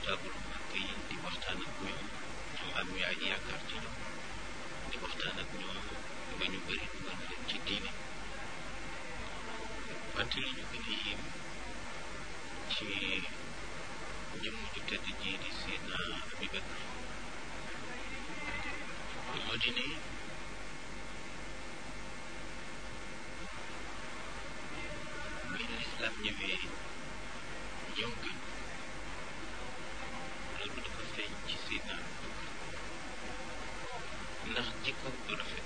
notable ak yi di waxtaan ak ñoom ñoom am ñu ay yaakaar ci ñoom di waxtaan ak ñoom ba ñu bëri dugal leen ci diine wante li ñu gën a yéem ci jëmm ju tedd ji di Seydina Abubakar moo di ne bi lislaam ñëwee ñëw gën loolu dafa feeñ ci Seydina Abubakar ndax jikko bu rafet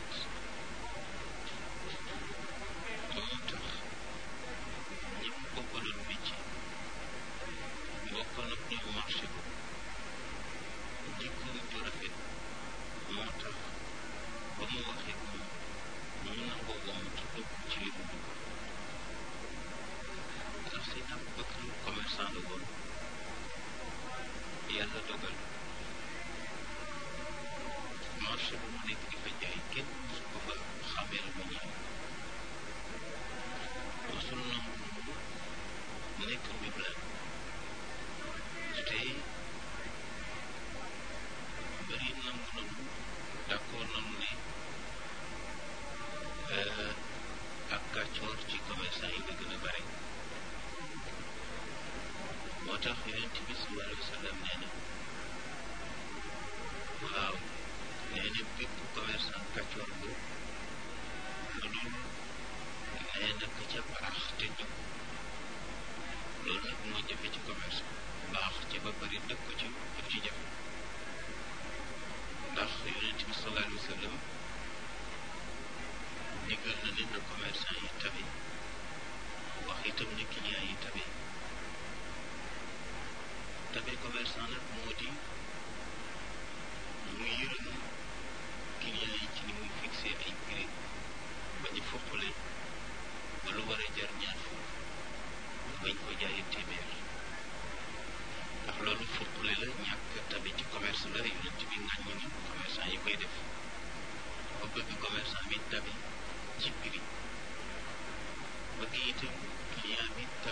moo tax ñi mu bokkaloon métier bokkoon ak ñoom marché ko jikkoom ju rafet moo tax ba mu waxee moom mu nangoo wom ci dugg ci li mu dugg ndax Seydina Abubakar commerçant la woon yàlla dogal marché bu mu nekk di fa jaay kenn su ko fa xamee lu ñëw mosul nangu nekk mbiblaan te bëri nangu nanu d'accord nanu ne ak kàccoor ci commerçant yi la gën a bare moo tax yonent bi sallallahu alayhi wa sallam nee na waaw nee na bépp commerçant kàccoor bu lu dul nee na ka ca baax te jub loolu nag moo jafe ci commerce baax ci ba bari dëkk ko ci daf ci jafe ndax yonent bi sallallahu alayhi wa sallam digal na ne na commerçant yi tabe wax itam ne client yi tabe tabe commerçant nag moo di mu yërëm client yi ci ni muy fixé ay prix ba ñu foppale ba lu war a jar ñaar fukk bañ ko jaayee téeméer ndax loolu foppale la ñàkk tabe ci commerce la yonent bi ŋàññi ni commerçant yi koy def ba bëgg commerçant bi tabe ci prix bëgg itam client bi